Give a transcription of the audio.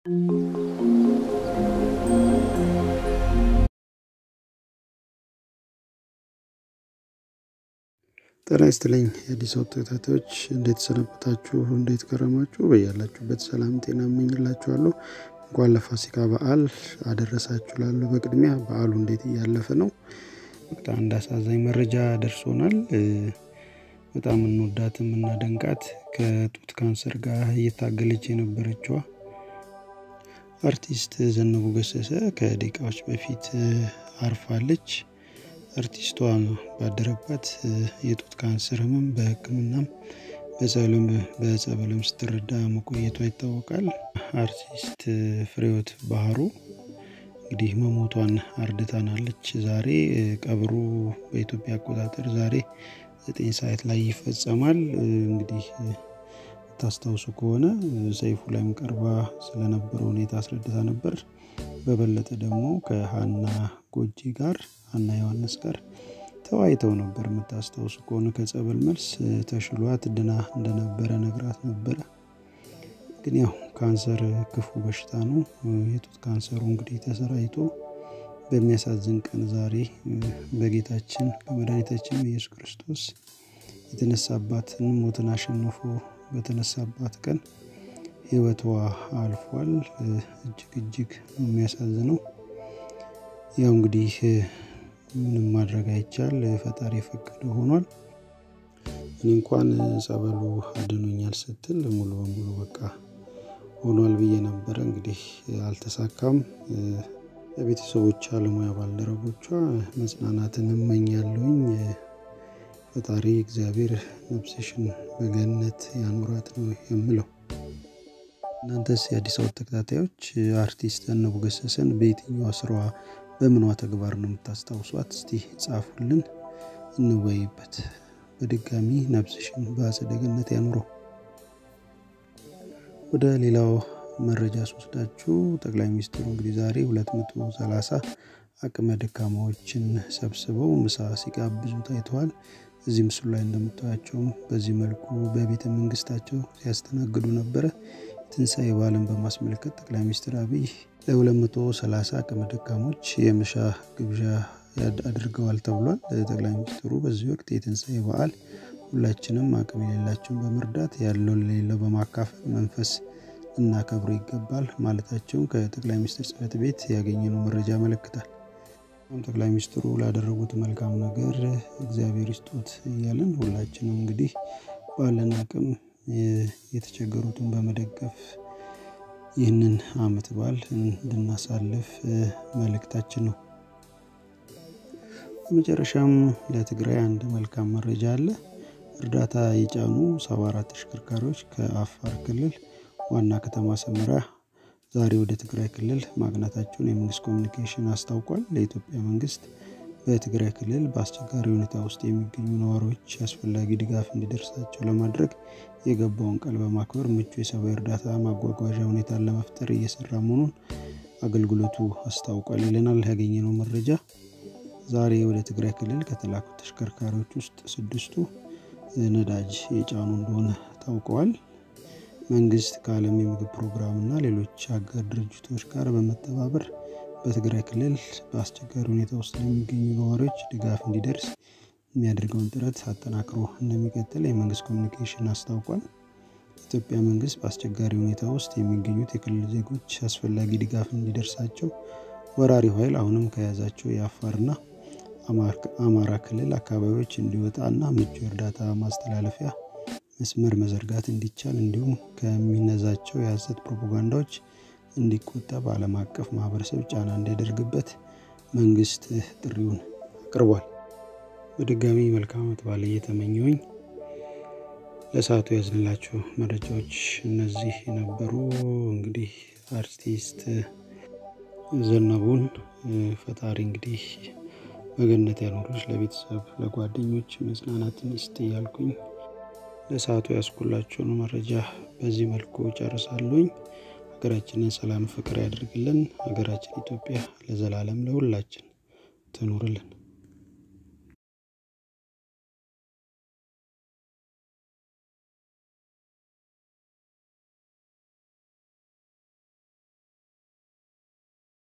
ጤና ይስጥልኝ የአዲስ አበባ ተከታታዮች እንዴት ሰነበታችሁ? እንዴት ከረማችሁ? በያላችሁበት ሰላም ጤና እመኝላችኋለሁ። እንኳን ለፋሲካ በዓል አደረሳችሁ ላለሁ በቅድሚያ በዓሉ እንዴት እያለፈ ነው? በቃ አንድ አሳዛኝ መረጃ ደርሶናል። በጣም እንወዳት የምናደንቃት ከጡት ካንሰር ጋር እየታገለች የነበረችዋ አርቲስት ዘነቡ ገሰሰ ከደቂቃዎች በፊት አርፋለች። አርቲስቷ ባደረባት የጡት ካንሰር ህመም በሕክምናም በጸበልም ስትረዳ መቆየቷ ይታወቃል። አርቲስት ፍሬህይወት ባህሩ እንግዲህ መሞቷን አርድታናለች። ዛሬ ቀብሩ በኢትዮጵያ አቆጣጠር ዛሬ ዘጠኝ ሰዓት ላይ ይፈጸማል። እንግዲህ ታስታውሱ ከሆነ ሰይፉ ላይም ቀርባ ስለነበረው ሁኔታ አስረድታ ነበር። በበለጠ ደግሞ ከሀና ጎጂ ጋር ሀና ዮሐንስ ጋር ተወያይተው ነበር። የምታስታውሱ ከሆነ ከጸበል መልስ ተሽሏት ድና እንደነበረ ነግራት ነበረ። ግን ያው ካንሰር ክፉ በሽታ ነው። የጡት ካንሰሩ እንግዲህ ተሰራይቶ በሚያሳዝን ቀን ዛሬ በጌታችን በመድኃኒታችን ኢየሱስ ክርስቶስ የተነሳባትን ሞትን አሸንፎ በተነሳባት ቀን ህይወቷ አልፏል። እጅግ እጅግ የሚያሳዝነው ያው እንግዲህ ምንም ማድረግ አይቻል፣ ፈጣሪ የፈቀደ ሆኗል። እኔ እንኳን ጸበሉ አድኖኛል ስትል ሙሉ በሙሉ በቃ ሆኗል ብዬ ነበረ። እንግዲህ አልተሳካም። ለቤተሰቦቿ፣ ለሙያ ባልደረቦቿ መጽናናትን እመኛለሁኝ። ፈጣሪ እግዚአብሔር ነፍስሽን በገነት ያኑራት ነው የምለው። እናንተስ የአዲስ አበባ ተከታታዮች አርቲስት ዘነቡ ገሰሰን በየትኛዋ ስራዋ በምኗ ተግባር ነው የምታስታውሷት? እስቲ ጻፉልን፣ እንወይበት። በድጋሚ ነፍስሽን በአጸደ ገነት ያኑረው። ወደ ሌላው መረጃ ስወስዳችሁ ጠቅላይ ሚኒስትሩ እንግዲህ ዛሬ 230 አቅመ ደካማዎችን ሰብስበው ምሳ ሲጋብዙ ታይተዋል። እዚህ ምስሉ ላይ እንደምታያቸውም በዚህ መልኩ በቤተ መንግስታቸው ሲያስተናግዱ ነበረ። ትንሣኤ በዓልን በማስመልከት ጠቅላይ ሚኒስትር አብይ ለ230 አቅመ ደካሞች የምሳ ግብዣ አድርገዋል ተብሏል። ጠቅላይ ሚኒስትሩ በዚህ ወቅት የትንሣኤ በዓል ሁላችንም አቅም የሌላቸውን በመርዳት ያለው ለሌለው በማካፈል መንፈስ እናከብሩ ይገባል ማለታቸውን ከጠቅላይ ሚኒስትር ጽሕፈት ቤት ያገኘነው መረጃ ያመለክታል። ጠቅላይ ሚኒስትሩ ላደረጉት መልካም ነገር እግዚአብሔር ይስጦት እያለን ሁላችንም እንግዲህ ባለን አቅም የተቸገሩትን በመደገፍ ይህንን ዓመት በዓል እንድናሳልፍ መልእክታችን ነው። በመጨረሻም ለትግራይ አንድ መልካም መረጃ አለ። እርዳታ የጫኑ 74 ተሽከርካሪዎች ከአፋር ክልል ዋና ከተማ ሰመራ ዛሬ ወደ ትግራይ ክልል ማቅናታቸውን የመንግስት ኮሚኒኬሽን አስታውቋል። ለኢትዮጵያ መንግስት በትግራይ ክልል በአስቸጋሪ ሁኔታ ውስጥ የሚገኙ ነዋሪዎች አስፈላጊ ድጋፍ እንዲደርሳቸው ለማድረግ የገባውን ቃል በማክበር ምቹ የሰብአዊ እርዳታ ማጓጓዣ ሁኔታን ለመፍጠር እየሰራ መሆኑን አገልግሎቱ አስታውቋል ይለናል ያገኘነው መረጃ። ዛሬ ወደ ትግራይ ክልል ከተላኩት ተሽከርካሪዎች ውስጥ ስድስቱ ነዳጅ የጫኑ እንደሆነ ታውቀዋል። መንግስት ከዓለም የምግብ ፕሮግራም እና ሌሎች አጋር ድርጅቶች ጋር በመተባበር በትግራይ ክልል በአስቸጋሪ ሁኔታ ውስጥ ለሚገኙ ነዋሪዎች ድጋፍ እንዲደርስ የሚያደርገውን ጥረት አጠናክሮ እንደሚቀጥል የመንግስት ኮሚኒኬሽን አስታውቋል። ኢትዮጵያ መንግስት በአስቸጋሪ ሁኔታ ውስጥ የሚገኙት የክልል ዜጎች አስፈላጊ ድጋፍ እንዲደርሳቸው ወራሪው ኃይል አሁንም ከያዛቸው የአፋርና አማራ ክልል አካባቢዎች እንዲወጣና ምቹ የእርዳታ ማስተላለፊያ መስመር መዘርጋት እንዲቻል እንዲሁም ከሚነዛቸው የሐሰት ፕሮፓጋንዳዎች እንዲቆጠብ ዓለም አቀፍ ማህበረሰብ ጫና እንዲያደርግበት መንግስት ጥሪውን አቅርቧል። በድጋሚ መልካም ዓመት በዓል እየተመኘሁኝ ለሰዓቱ ያዝንላቸው መረጃዎች እነዚህ የነበሩ። እንግዲህ አርቲስት ዘነቡን ፈጣሪ እንግዲህ በገነት ያኖሮች፣ ለቤተሰብ ለጓደኞች መጽናናትን ይስጥ እያልኩኝ ለሰዓቱ ያስኩላቸውን መረጃ በዚህ መልኩ ጨርሳለሁኝ። ሀገራችንን ሰላም፣ ፍቅር ያደርግልን። ሀገራችን ኢትዮጵያ ለዘላለም ለሁላችን ትኑርልን።